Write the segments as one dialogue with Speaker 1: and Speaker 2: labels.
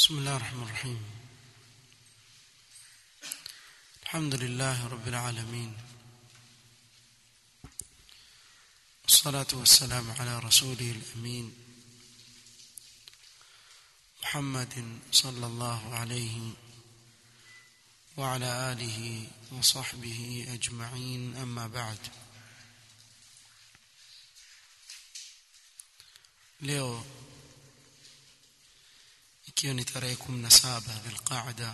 Speaker 1: بسم الله الرحمن الرحيم الحمد لله رب العالمين والصلاة والسلام على رسوله الأمين محمد صلى الله عليه وعلى آله وصحبه أجمعين أما بعد leo ikiwa ni tarehe 17 Dhulqaada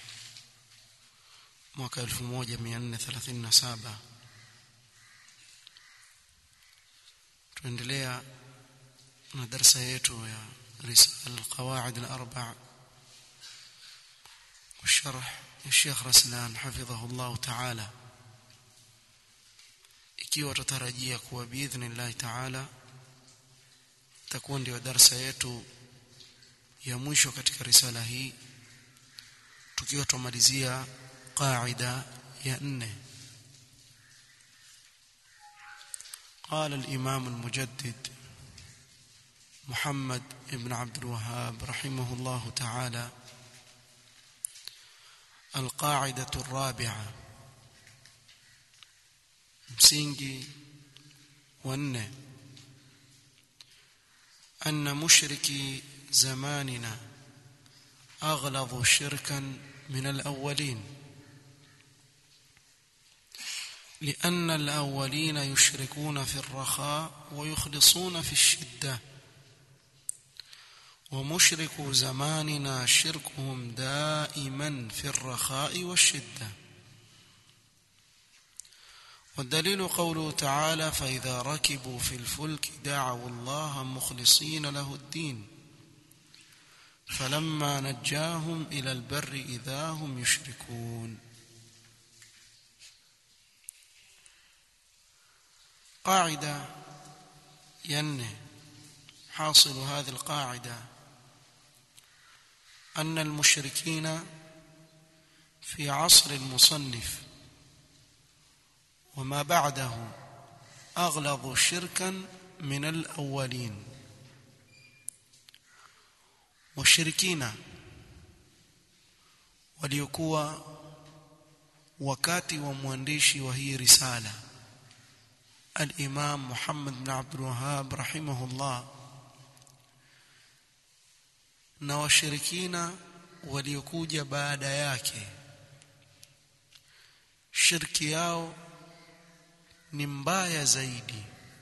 Speaker 1: mwaka 1437 tuendelea na darasa yetu ya risala alqawaid alarba والشرح الشيخ رسلان حفظه الله تعالى ikiwa tutarajia kuwa biidhnillah ta'ala takuwa ndio darasa yetu ya mwisho katika risala hii tukiwa tumalizia qaida ya nne قال الإمام المجدد محمد بن عبد الوهاب رحمه الله تعالى القاعدة الرابعة msingi wa nne أن مشركي زماننا أغلظ شركا من الأولين لأن الأولين يشركون في الرخاء ويخلصون في الشدة ومشرك زماننا شركهم دائما في الرخاء والشدة والدليل قوله تعالى فإذا ركبوا في الفلك دعوا الله مخلصين له الدين فلما نجاهم إلى البر إذا هم يشركون قاعدة ين حاصل هذه القاعدة أن المشركين في عصر المصنف وما بعده أغلظ شركا من الأولين washirikina waliokuwa wakati wa mwandishi wa hii risala al-Imam Muhammad bin Abdul Wahhab rahimahullah na washirikina waliokuja baada yake shirki yao ni mbaya zaidi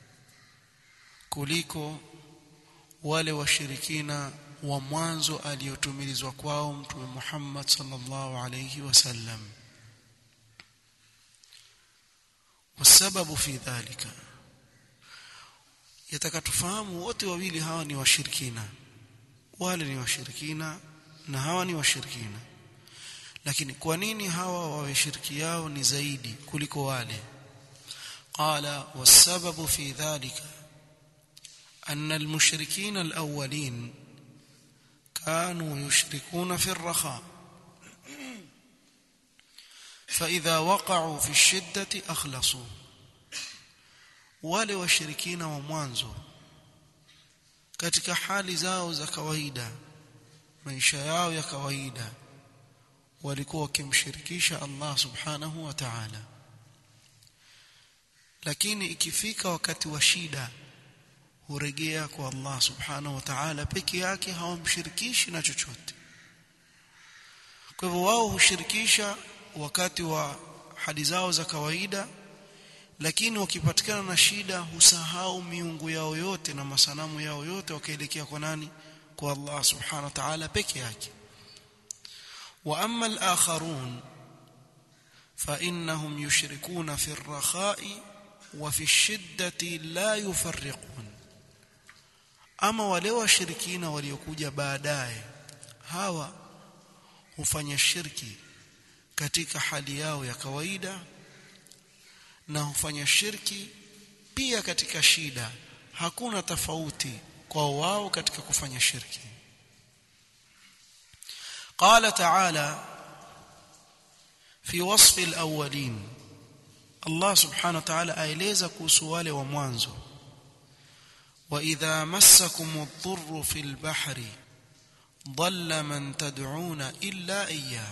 Speaker 1: kuliko wale washirikina wa mwanzo aliyotumilizwa kwao mtume Muhammad sallallahu alayhi wasallam wasababu fi dhalika yatakatufahamu wote wawili hawa ni washirikina wale ni washirikina na hawa ni washirikina lakini kwa nini hawa wawe shirki yao ni zaidi kuliko wale qala wasababu fi dhalika أن المشركين الأولين كانوا يشركون في الرخاء فإذا وقعوا في الشدة أخلصوا wale washirikina wa mwanzo katika hali zao za kawaida maisha yao ya kawaida walikuwa wakimshirikisha Allah subhanahu wa ta'ala lakini ikifika wakati wa shida hurejea kwa Allah subhanahu wa ta'ala peke yake hawamshirikishi na chochote kwa hivyo wao hushirikisha wakati wa hadi zao za kawaida lakini wakipatikana na shida husahau miungu yao yote na masanamu yao yote wakaelekea kwa nani kwa Allah subhanahu wa ta'ala peke yake wa amma al-akharun fa innahum yushrikuna fi ar-rakha'i wa fi ash-shiddati la yufarriqun ama wale washirikina waliokuja baadaye hawa hufanya shirki katika hali yao ya kawaida na hufanya shirki pia katika shida hakuna tofauti kwa wao katika kufanya shirki قال تعالى في وصف الأولين الله سبحانه وتعالى aeleza kuhusu wale wa mwanzo وإذا مسكم الضر في البحر dhalla man tad'una illa iyyah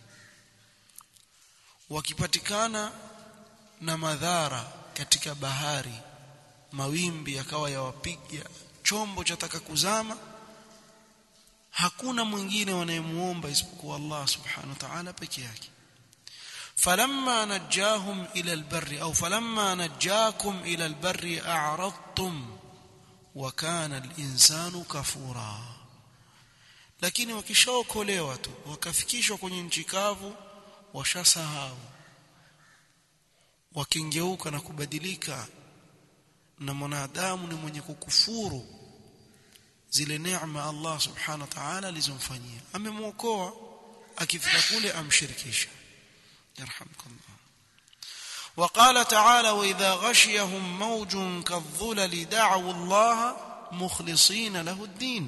Speaker 1: wakipatikana na madhara katika bahari mawimbi yakawa yawapiga chombo chataka kuzama hakuna mwingine wanayemuomba isipokuwa Allah subhanahu wa ta'ala peke yake falamma najahum ila albarri au falamma najakum ila albarri a'radtum wa kana alinsanu kafura lakini wakishaokolewa tu wakafikishwa kwenye nchi kavu washasahau wakingeuka na kubadilika na mwanadamu ni mwenye kukufuru zile neema Allah subhanahu wa ta'ala alizomfanyia amemuokoa akifika kule amshirikisha yarhamkallah وقال تعالى واذا غشيهم موج كالظلل دعوا الله مخلصين له الدين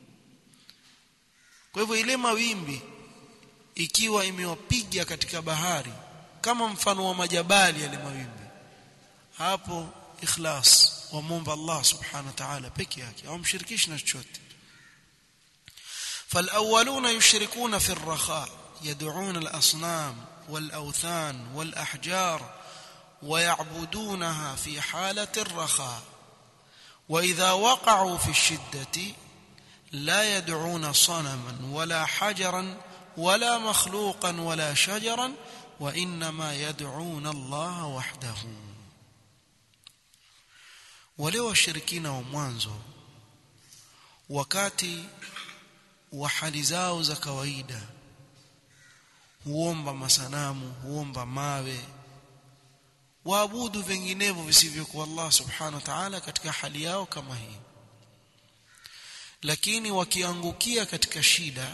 Speaker 1: kwa hivyo ile mawimbi ikiwa imewapiga katika bahari kama mfano wa majabali yale mawimbi hapo ikhlas wamomba Allah subhanahu wa ta'ala peke yake au mshirikishi na chochote فالاولون يشركون في الرخاء يدعون الاصنام والاوثان والاحجار ويعبدونها في حاله الرخاء واذا وقعوا في الشده لا يدعون صنما ولا حجرا ولا مخلوقا ولا شجرا وانما يدعون الله وحده wale washirikina wa mwanzo wakati wa hali zao za kawaida huomba masanamu huomba mawe waabudu vinginevyo visivyokuwa Allah subhanahu wa ta'ala katika hali yao kama hii lakini wakiangukia katika shida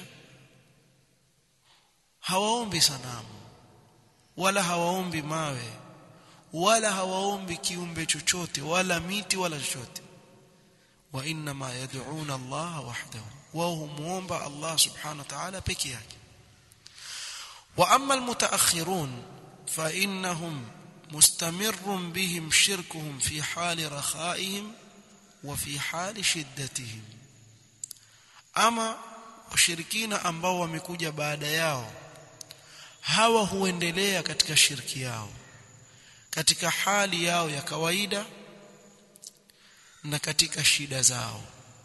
Speaker 1: hawaombi sanamu wala hawaombi mawe wala hawaombi kiumbe chochote wala miti wala chochote wa inma yad'una Allah wahdahu wao humuomba Allah subhanahu wa ta'ala peke yake wa amma almutaakhirun fa innahum mustamirrun bihim shirkuhum fi hali rakhaihim wa fi hali shiddatihim ama washirikina ambao wamekuja baada yao hawa huendelea katika shirki yao katika hali yao ya kawaida na katika shida zao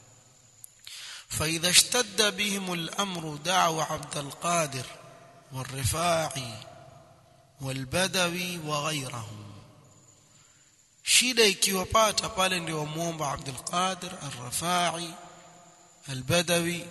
Speaker 1: فإذا اشتد بهم الأمر دعوا عبد القادر والرفاعي والبدوي وغيرهم shida ikiwapata pale ndio wamuomba Abdul Qadir Ar-Rafai Al-Badawi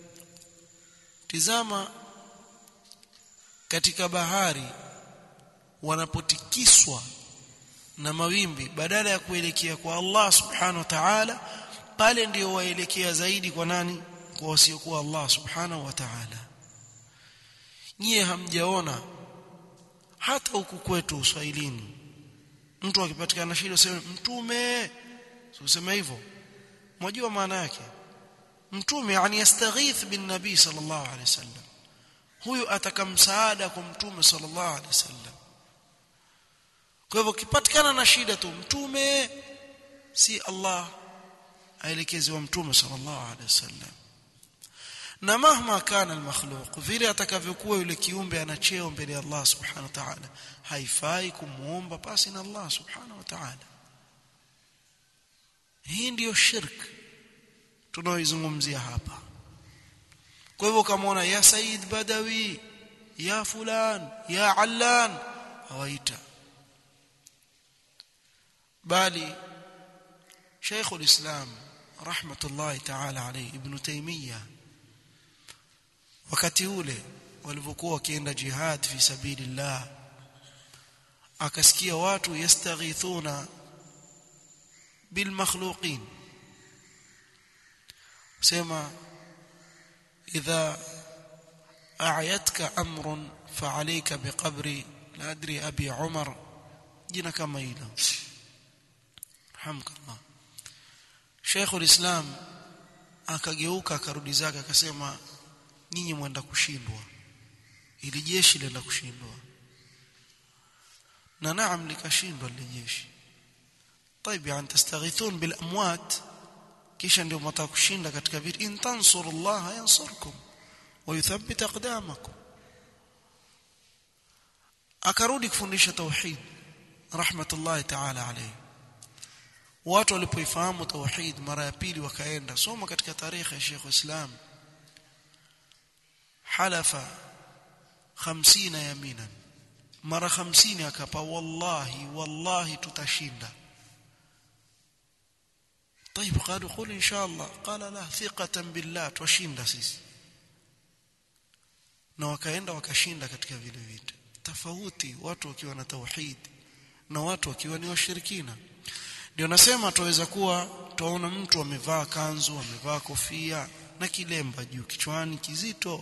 Speaker 1: tizama katika bahari wanapotikiswa na mawimbi badala ya kuelekea kwa Allah subhanahu wa ta'ala pale ndio waelekea zaidi kwa nani kwa wasiokuwa Allah subhanahu wa ta'ala nyie hamjaona hata huku kwetu uswahilini mtu akipatikana shida useme mtume useme hivyo mnajua maana yake mtume yani yastaghith bin nabii sallallahu alaihi wasallam huyu ataka msaada kwa mtume sallallahu alaihi wasallam kwa hivyo kipatikana na shida tu mtume si Allah aelekezi wa mtume sallallahu alaihi wasallam na mahma kana almakhluq vile atakavyokuwa yule kiumbe ana cheo mbele ya Allah subhanahu wa ta'ala haifai kumuomba pasi na Allah subhanahu wa ta'ala hii ndiyo shirk tunaoizungumzia hapa kwa hivyo kamaona ya Said Badawi ya fulan ya Allan hawaita bali Sheikh al-Islam rahmatullahi ta'ala alayhi Ibn Taymiyyah wakati ule walivyokuwa wakienda jihad fi sabilillah akasikia watu yastaghithuna bil makhluqin sema idha a'yatka amrun fa'alayka biqabri la adri abi umar jina kama hilo hamkallah Sheikh ulislam akageuka akarudi zake akasema nyinyi mwenda kushindwa ili jeshi lenda kushindwa na naam likashindwa lile jeshi طيب يعني تستغيثون بالاموات kisha ndio mtaka kushinda katika vita in tansurullaha yansurkum wa yuthabbit aqdamakum akarudi kufundisha tauhid rahmatullahi ta'ala alayhi watu walipoifahamu tauhid mara ya pili wakaenda soma katika tarehe ya Sheikh Islam halafa 50 yaminan mara 50 akapa wallahi wallahi tutashinda طيب قالوا قل ان شاء الله قال لا ثقه بالله twashinda sisi na wakaenda wakashinda katika vile vitu tofauti watu wakiwa na tauhid na watu wakiwa ni washirikina ndio nasema tuweza kuwa tuona mtu amevaa kanzu amevaa kofia na kilemba juu kichwani kizito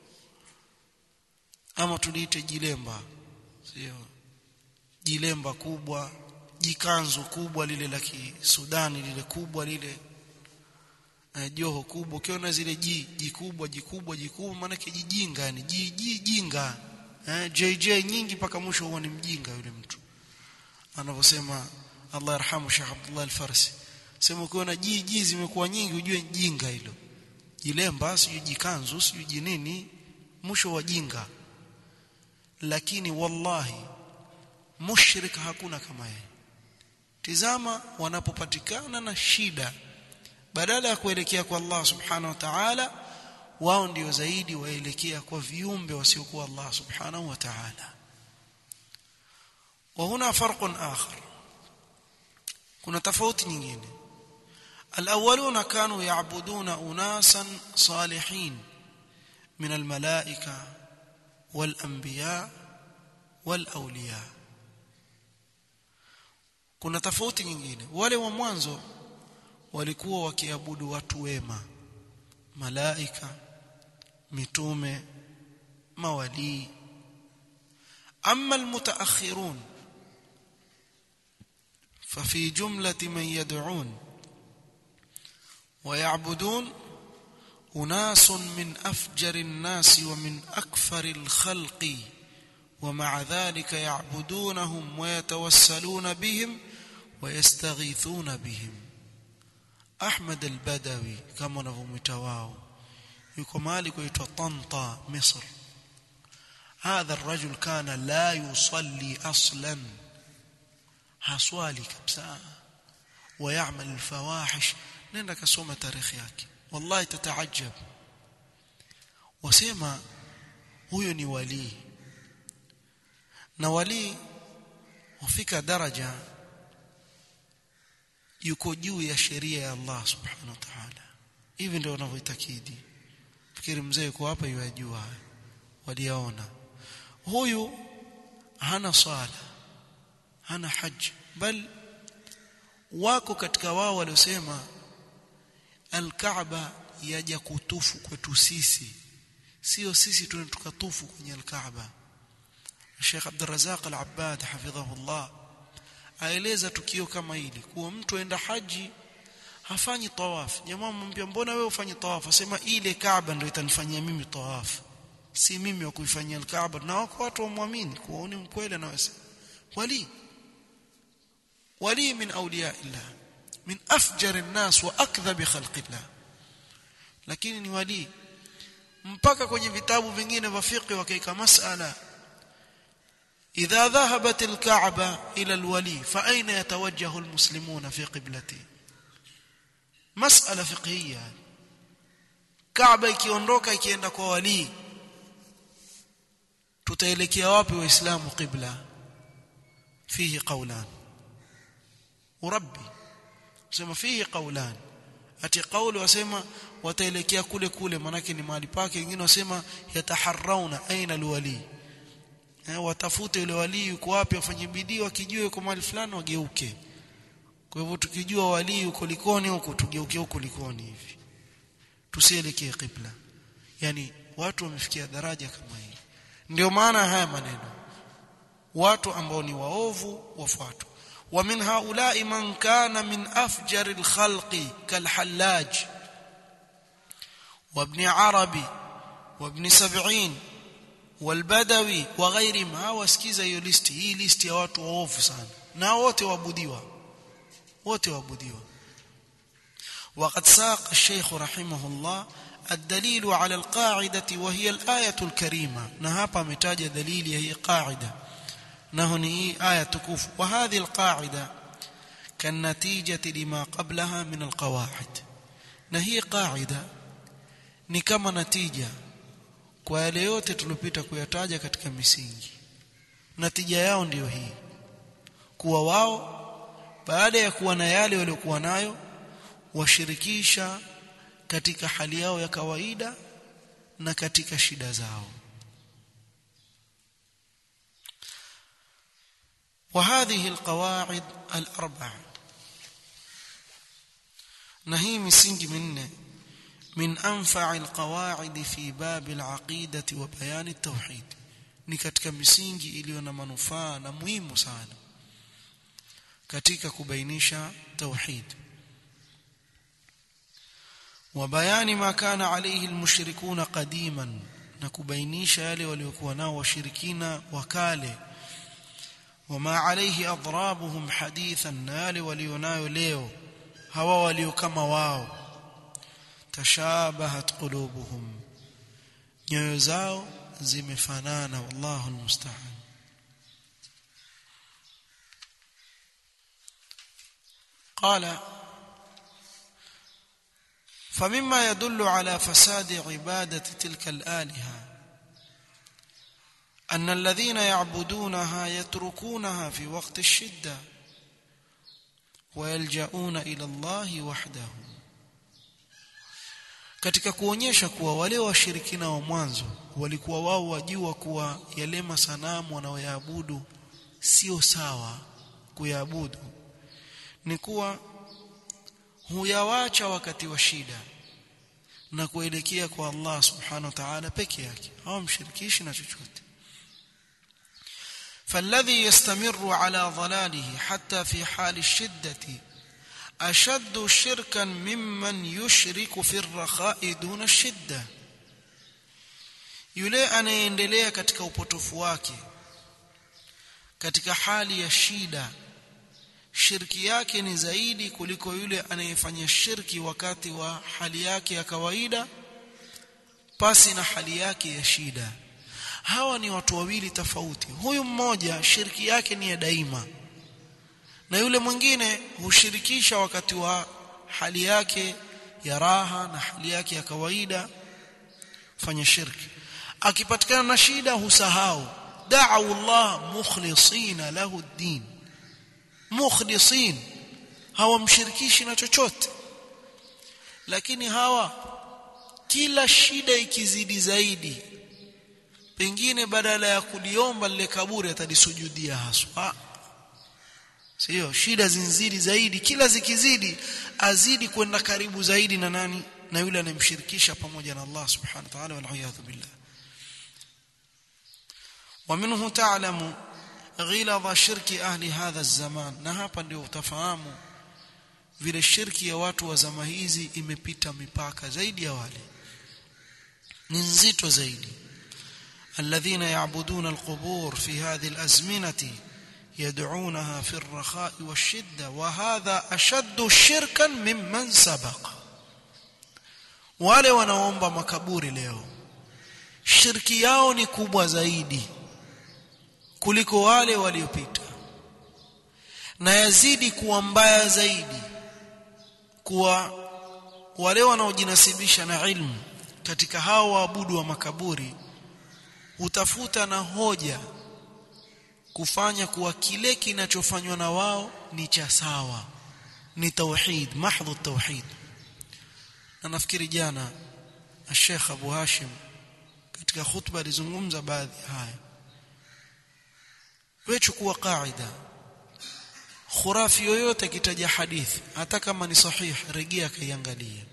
Speaker 1: ama tuliite jilemba sio jilemba kubwa jikanzu kubwa lile la Sudani lile kubwa lile uh, joho kubwa ukiona zile ji jikubwa jikubwa jikubwa maana kijinga yani ji ji jinga eh, JJ nyingi mpaka mwisho huwa ni mjinga yule mtu anavyosema Allah yarhamu Sheikh Abdullah Al-Farsi sema ukiona ji ji zimekuwa nyingi ujue jinga hilo jilemba sijui jikanzu sijui jinini mwisho wa jinga lakini wallahi mushrik hakuna kama yeye tizama wanapopatikana na shida badala ya kuelekea kwa Allah subhanahu wa ta'ala wao ndio zaidi waelekea kwa viumbe wasiokuwa Allah subhanahu wa ta'ala وهنا فرق آخر kuna tofauti nyingine الأولون كانوا يعبدون أناسا صالحين من الملائكة والأنبياء والأولياء kuna tofauti nyingine wale wa mwanzo walikuwa wakiabudu watu wema malaika mitume mawalii amma almutaakhirun ففي جملة من يدعون ويعبدون أناس من أفجر الناس ومن أكفر الخلق ومع ذلك يعبدونهم ويتوسلون بهم ويستغيثون بهم أحمد البدوي كما نفهمتواه يكون مالك طنطا مصر هذا الرجل كان لا يصلي أصلا haswali kabisa ويعمل الفواحش nenda kasoma tarehe yake wallahi tataajab wasema huyo ni wali na wali hufika daraja yuko juu ya sheria ya Allah subhanahu wa ta'ala hivi ndio wanavyoitakidi fikiri mzee yuko hapa yajua waliaona huyu hana swala hana haji bal wako katika wao waliosema al-Kaaba yaja kutufu kwetu sisi sio sisi tukatufu kwenye al-Kaaba Sheikh Abdul Razak Al-Abbad hafidhahullah aeleza tukio kama hili kuwa mtu aenda haji hafanyi tawaf jamaa mwambia mbona wewe ufanyi tawaf asema ile Kaaba ndio itanifanyia mimi tawaf si mimi wa kuifanyia al-Kaaba na wako watu wamwamini kuwa ni mkweli na wasa wali ولي من أولياء الله من أفجر الناس وأكذب خلق الله lakini ni wali mpaka kwenye vitabu vingine vya fiqh wakaika masala idha dhahabat alka'ba ila alwali fa aina yatawajjahu almuslimuna fi qiblati masala fiqhiyya Kaaba ikiondoka ikienda kwa wali tutaelekea wapi waislamu qibla fihi qawlan urabbi sema fihi qawlan ati qawli wasema wataelekea kule kule manake ni mahali pake wengine wasema yataharrauna aina alwali eh watafute yule wali yuko wapi wafanye bidii wakijua yuko mahali fulani wageuke kwa hivyo tukijua wali yuko likoni huko tugeuke huko likoni hivi tusielekee qibla yani watu wamefikia daraja kama hii ndio maana haya maneno watu ambao ni waovu wafuatwa ومن هؤلاء من كان من أفجر الخلق كالحلاج وابن عربي وابن سبعين والبدوي وغيرهم هاو اسكيزا hiyo listi hii listi ya watu waovu sana na wote waabudiwa wote waabudiwa وقد ساق الشيخ رحمه الله الدليل على القاعدة وهي الآية الكريمة نهابا متاج دليل هي قاعدة نهني آية تكوف وهذه القاعدة كالنتيجة لما قبلها من القواعد نهي قاعدة ni kama natija kwa yale yote tuliyopita kuyataja katika misingi natija yao ndiyo hii kuwa wao baada ya kuwa na yale waliokuwa nayo washirikisha katika hali yao ya kawaida na katika shida zao وهذه القواعد الأربع نهي مسنج منه من أنفع القواعد في باب العقيدة وبيان التوحيد ni katika misingi iliyo na manufaa na muhimu sana katika kubainisha tauhid wa bayani ma kana alayhi almushrikuna qadiman na kubainisha yale waliokuwa nao washirikina wakale wama alayhi adrabuhum hadithan na yale walionayo leo hawa walio kama wao tashabahat qulubuhum nyoyo zao zimefanana wallahu almusta'an قال فمما يدل على فساد عبادة تلك الآلهة أن الذين يعبدونها يتركونها في وقت الشدة ويلجؤون إلى الله وحده katika kuonyesha kuwa wale washirikina wa mwanzo walikuwa wao wajua kuwa yale masanamu wanaoyaabudu sio sawa kuyaabudu ni kuwa huyawacha wakati wa shida na kuelekea kwa Allah subhanahu wa ta'ala peke yake hawamshirikishi na chochote فالذي يستمر على ضلاله حتى في حال الشدة أشد شركا ممن يشرك في الرخاء دون الشدة yule anayendelea katika upotofu wake katika hali ya shida shirki yake ni zaidi kuliko yule anayefanya shirki wakati wa hali yake ya kawaida pasi na hali yake ya shida hawa ni watu wawili tofauti huyu mmoja shirki yake ni ya daima na yule mwingine hushirikisha wakati wa hali yake ya raha na hali yake ya kawaida fanya shirki akipatikana na shida husahau da'u Allah mukhlisina lahu ad-din mukhlisin hawamshirikishi na chochote lakini hawa kila shida ikizidi zaidi pengine badala ya kuliomba lile kaburi atalisujudia haswa sio shida zinzidi zaidi kila zikizidi azidi kwenda karibu zaidi na nani na yule anayemshirikisha pamoja na Allah subhanahu wa ta'ala wal iyadhu billah ومنه تعلم غلظ شرك اهل هذا الزمان na hapa ndio utafahamu vile shirki ya watu wa zama hizi imepita mipaka zaidi ya wale ni nzito zaidi الذين يعبدون القبور في هذه الازمنه يدعونها في الرخاء والشده وهذا اشد شركا ممن سبق wale wanaomba makaburi leo shirki yao ni kubwa zaidi kuliko wale waliopita na yazidi kuwa mbaya zaidi kuwa wale wanaojinasibisha na ilmu katika hao waabudu wa makaburi hutafuta na hoja kufanya kuwa kile kinachofanywa na wao ni cha sawa ni tauhid mahdhu tauhid na nafikiri jana Sheikh Abu Hashim katika khutba alizungumza baadhi haya wewe chukua kaida khurafi yoyote kitaja hadithi hata kama ni sahih rejea kaiangalia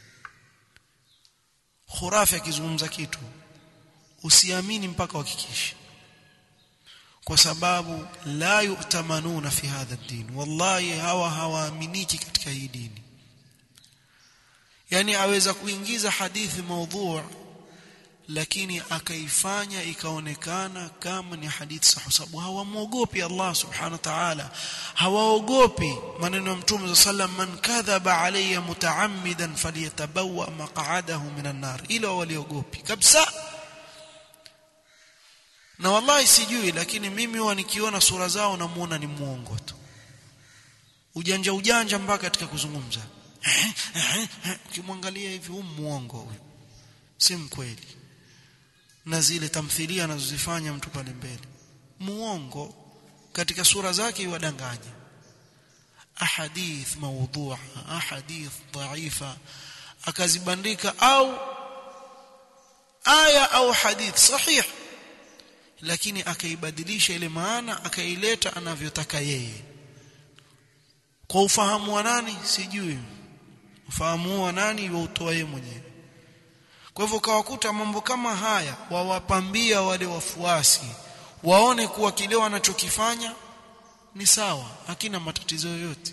Speaker 1: khurafi akizungumza kitu usiamini mpaka uhakikishe kwa sababu la yu'tamanuna fi hadha ad-din wallahi hawa hawaaminiki katika hii dini yani aweza kuingiza hadithi maudhu' lakini akaifanya ikaonekana kama ni hadithi sahihi sababu hawamwogopi Allah subhanahu wa ta'ala hawaogopi maneno ya mtume sallam man kadhaba alayya mutaammidan falyatabawa maq'adahu minan nar ila waliogopi kabisa na wallahi sijui lakini mimi huwa nikiona sura zao namuona ni muongo tu ujanja ujanja mpaka katika kuzungumza ukimwangalia hivi huyu muongo huyu si mkweli na zile tamthilia anazozifanya mtu pale mbele muongo katika sura zake iwadanganya ahadith mawdhu'a ahadith dhaifa akazibandika au aya au hadith sahih lakini akaibadilisha ile maana akaileta anavyotaka yeye kwa ufahamu wa nani sijui ufahamu wa nani wautoa yeye mwenyewe kwa hivyo kawakuta mambo kama haya wawapambia wale wafuasi waone kuwa kile wanachokifanya ni sawa hakina matatizo yoyote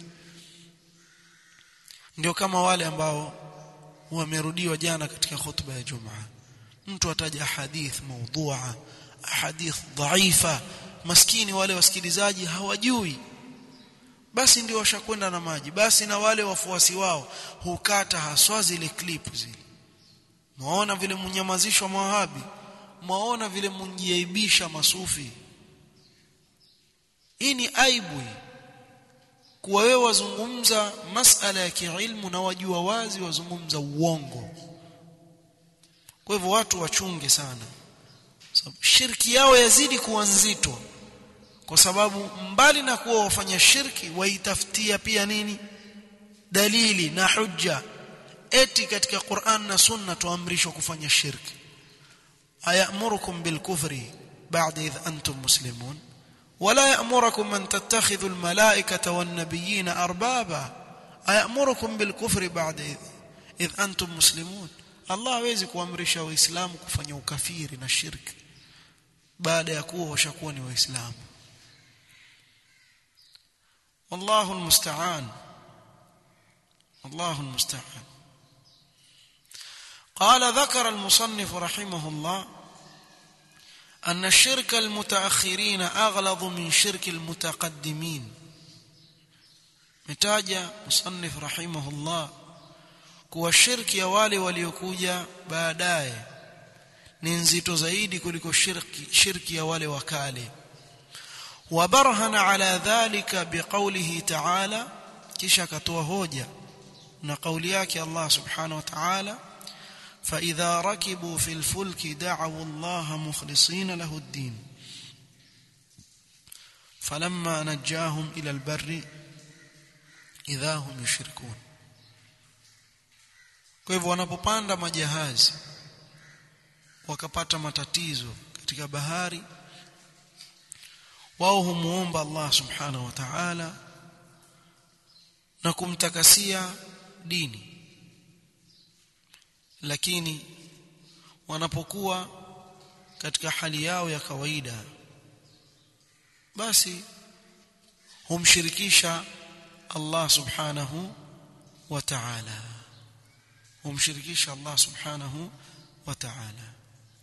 Speaker 1: ndio kama wale ambao wamerudiwa jana katika khutba ya Jumaa mtu ataja hadith maudhu'a hadith dhaifa maskini wale wasikilizaji hawajui basi ndio washakwenda na maji basi na wale wafuasi wao hukata haswa zile clip zile mwaona vile mnyamazishwa mawahabi mwaona vile mnjiaibisha masufi hii ni aibu hii kuwa wewe wazungumza masala ya kiilmu na wajua wazi wazungumza uongo kwa hivyo watu wachunge sana sababu shirki yao yazidi kuwa nzito kwa sababu mbali na kuwa wafanya shirki waitafutia pia nini dalili na hujja eti katika Qur'an na Sunna tuamrishwa kufanya shirki ayamurukum bilkufri ba'da idh antum muslimun ولا يأمركم أن تتخذوا الملائكة والنبيين أربابا أيأمركم بالكفر بعد إذ, إذ أنتم مسلمون الله hawezi kuamrisha waislamu kufanya ukafiri na shirki baada ya kuwa washakuwa ni waislamu والله المستعان الله المستعان قال ذكر المصنف رحمه الله أن الشرك المتأخرين أغلظ من شرك المتقدمين متاجة مصنف رحمه الله kuwa shirki ya wale waliokuja baadaye ni nzito zaidi kuliko shirki shirki ya wale wakale wabarhana ala dhalika biqawlihi ta'ala kisha akatoa hoja na kauli yake Allah subhanahu wa ta'ala فإذا ركبوا في الفلك دعوا الله مخلصين له الدين فلما نجاهم إلى البر إذا هم يشركون kwa hivyo wanapopanda majahazi wakapata matatizo katika bahari wao humuomba Allah subhanahu wa ta'ala na kumtakasia dini lakini wanapokuwa katika hali yao ya kawaida basi humshirikisha Allah subhanahu wa ta'ala humshirikisha Allah subhanahu wa ta'ala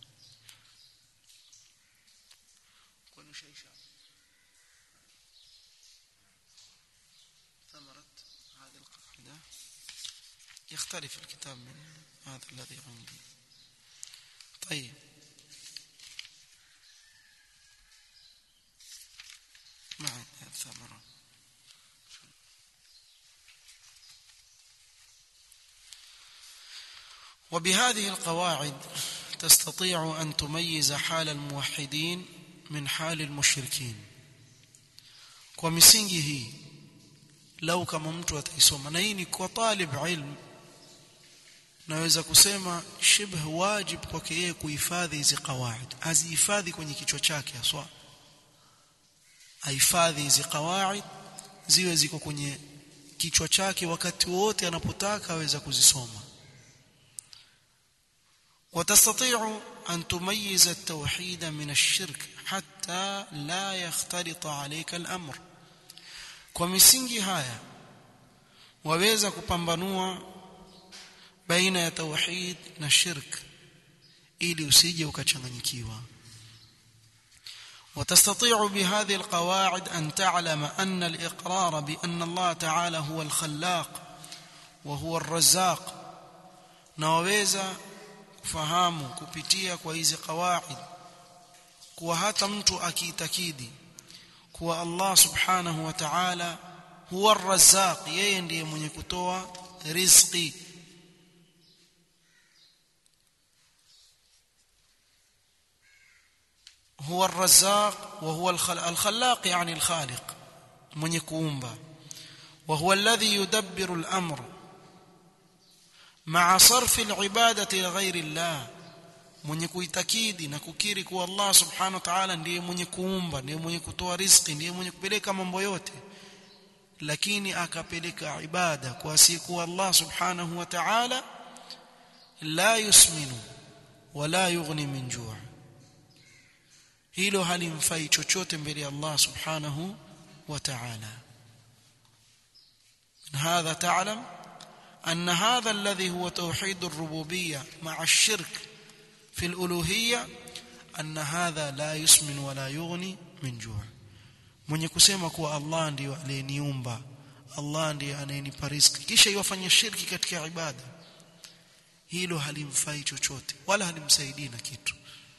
Speaker 1: ثمرة هذه القاعدة يختلف الكتاب من هذا الذي عندي طيب ما عندي الثمرة وبهذه القواعد تستطيع أن تميز حال الموحدين من حال المشركين kwa misingi hii lau kama mtu ataisoma na hii ni kwa talib ilm naweza kusema shibh wajib kwake yeye kuhifadhi hizi qawaid azihifadhi kwenye kichwa chake haswa ahifadhi hizi qawaid ziwe ziko kwenye kichwa chake wakati wote anapotaka aweza kuzisoma وتستطيع أن تميز التوحيد من الشرك حتى لا يختلط عليك الأمر kwa misingi haya waweza kupambanua baina ya tauhid na shirk ili usije ukachanganyikiwa وتستطيع بهذه القواعد أن تعلم أن الإقرار بأن الله تعالى هو الخلاق وهو الرزاق nawaweza kufahamu kupitia kwa hizi qawaid kuwa hata mtu akiitakidi kuwa Allah subhanahu wa ta'ala huwa ar-razzaq yeye ndiye mwenye kutoa riziki هو الرزاق وهو الخلاق يعني الخالق من يكومبا وهو الذي يدبر الأمر مع صرف العبادة لغير الله mwenye kuitakidi na kukiri kuwa Allah subhanahu wa ta'ala ndiye mwenye kuumba ndiye mwenye kutoa riziki ndiye mwenye kupeleka mambo yote lakini akapeleka ibada kwa siku Allah subhanahu wa ta'ala la yusminu wala yughni min ju' hilo halimfai chochote mbele ya Allah subhanahu wa ta'ala هذا تعلم أن هذا الذي هو توحيد الربوبية مع الشرك في الألوهية أن هذا لا يسمن ولا يغني من جوع mwenye kusema kuwa Allah ndiyo aliyeniumba Allah ndiye anayenipa riziki kisha yafanya shirki katika ibada hilo halimfai chochote wala halimsaidii na kitu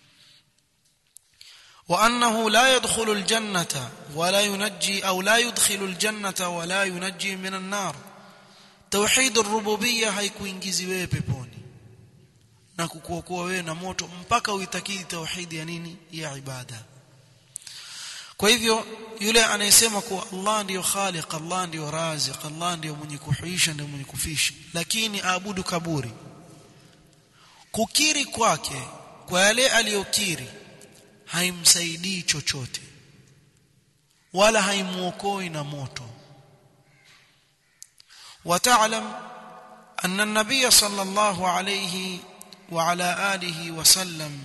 Speaker 1: وأنه لا يدخل الجنة ولا ينجي أو لا يدخل الجنة ولا ينجي من النار توحيد الربوبية haikuingizi wewe peponi na kukuokoa wewe na moto mpaka uitakidi tauhidi ya nini ya ibada kwa hivyo yule anayesema kuwa Allah ndiyo khaliq Allah ndiyo raziq Allah ndiyo mwenye kuhuisha ndiyo mwenye kufisha lakini aabudu kaburi kukiri kwake kwa yale aliyokiri haimsaidii chochote wala haimuokoi na moto وتعلم أن النبي صلى الله عليه وعلى آله وسلم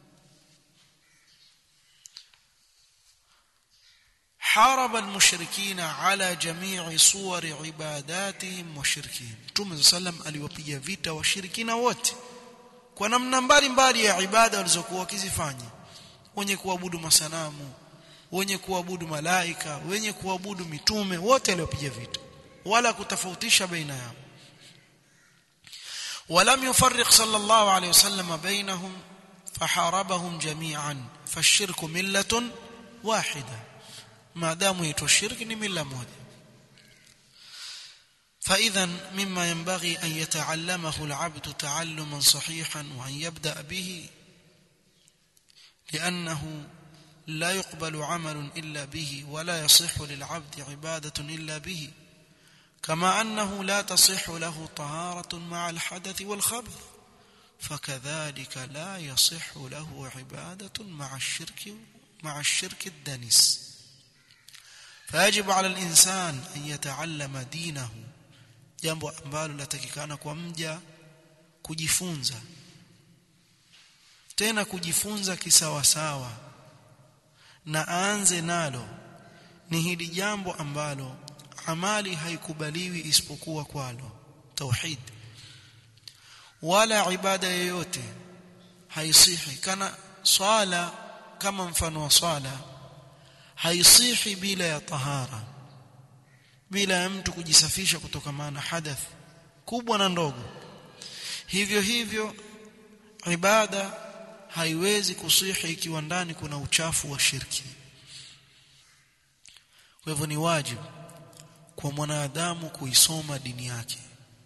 Speaker 1: حارب المشركين على جميع صور عباداتهم وشركهم Mtume صلى الله aliwapiga vita washirikina wote kwa namna mbalimbali ya ibada walizokuwa wakizifanya wenye kuabudu masanamu wenye kuabudu malaika wenye kuabudu mitume wote aliwapiga vita wala kutofautisha baina yao ولم يفرق صلى الله عليه وسلم بينهم فحاربهم جميعا فالشرك ملة واحدة ما دام يتو الشرك ملة موجة فإذا مما ينبغي أن يتعلمه العبد تعلما صحيحا وأن يبدأ به لأنه لا يقبل عمل إلا به ولا يصح للعبد عبادة إلا به كما أنه لا تصح له طهارة مع الحدث والخبث فكذلك لا يصح له عبادة مع الشرك مع الشرك الدنس فيجب على الإنسان أن يتعلم دينه jambo ambalo latakikana kwa mja kujifunza tena kujifunza kisawasawa na aanze nalo ni hili jambo ambalo amali haikubaliwi isipokuwa kwalo tauhid wala ibada yoyote haisihi kana swala kama mfano wa swala haisihi bila ya tahara bila ya mtu kujisafisha kutokana na hadath kubwa na ndogo hivyo hivyo ibada haiwezi kusihi ikiwa ndani kuna uchafu wa shirki kwa hivyo ni wajibu kwa mwanadamu kuisoma dini yake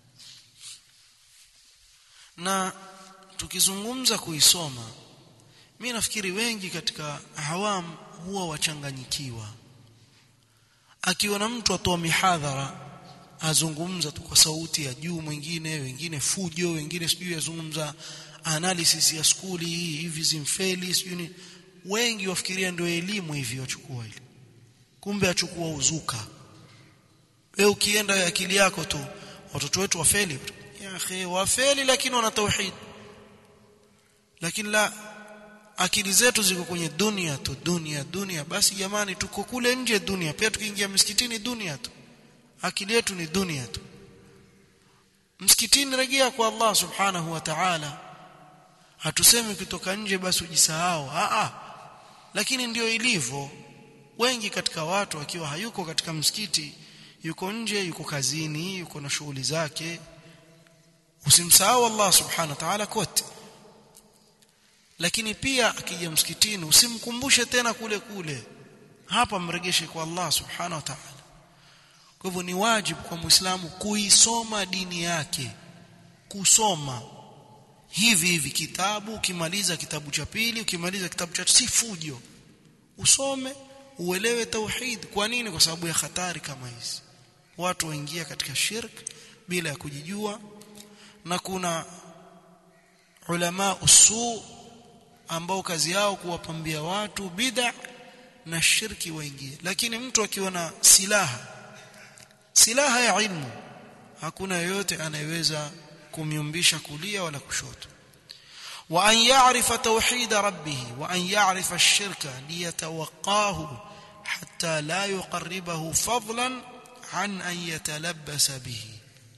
Speaker 1: na tukizungumza kuisoma mimi nafikiri wengi katika hawam huwa wachanganyikiwa akiona mtu atoa mihadhara azungumza tu kwa sauti ya juu mwingine wengine fujo wengine sijui yazungumza analysis ya skuli hii hivi zimfeli sijui wengi wafikiria ndio elimu hivi wachukua ile kumbe achukua uzuka wewe ukienda akili yako tu watoto wetu wafeli ya akhi wafeli lakini wana tauhid lakini la akili zetu ziko kwenye dunia tu dunia dunia basi jamani tuko kule nje dunia pia tukiingia msikitini dunia tu akili yetu ni dunia tu msikitini rejea kwa Allah subhanahu wa ta'ala hatusemi ukitoka nje basi ujisahau a a lakini ndio ilivyo wengi katika watu akiwa hayuko katika msikiti yuko nje yuko kazini yuko na shughuli zake usimsahau Allah subhanahu wa ta'ala kote lakini pia akija msikitini usimkumbushe tena kule kule hapa mregeshe kwa Allah subhanahu wa ta'ala kwa hivyo ni wajibu kwa muislamu kuisoma dini yake kusoma hivi hivi kitabu ukimaliza kitabu cha pili ukimaliza kitabu cha si fujo usome uelewe tauhid kwa nini kwa sababu ya hatari kama hizi watu waingia katika shirk bila ya kujijua na kuna ulama usu ambao kazi yao kuwapambia watu bid'a na shirki waingie lakini mtu akiwa na silaha silaha ya ilmu hakuna yoyote anayeweza kumyumbisha kulia wala kushoto wa an ya'rifa tauhid rabbih wa an ya'rifa ash-shirka liyatawaqqahu hatta la yuqarribahu fadlan an an yatalabbasa bihi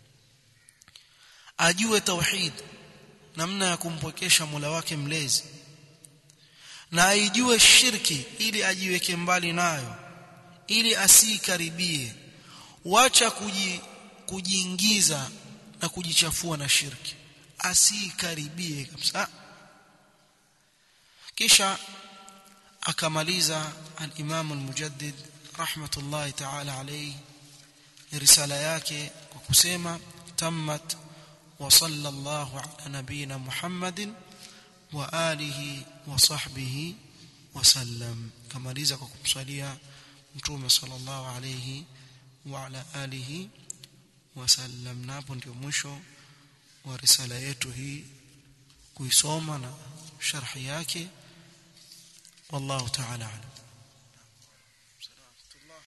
Speaker 1: ajue tauhid namna ya kumpwekesha Mola wake mlezi na aijue shirki ili ajiweke mbali nayo ili asikaribie wacha kuji, kujiingiza na kujichafua na shirki asikaribie kabisa kisha akamaliza al-Imam al-Mujaddid rahmatullahi ta'ala alayhi risala yake kwa kusema tammat wa sallallahu ala nabina Muhammadin wa alihi wa sahbihi wa sallam kamaliza kwa kumswalia mtume sallallahu alayhi wa ala alihi wa sallam na hapo ndio mwisho wa risala yetu hii kuisoma na sharhi yake wallahu ta'ala alam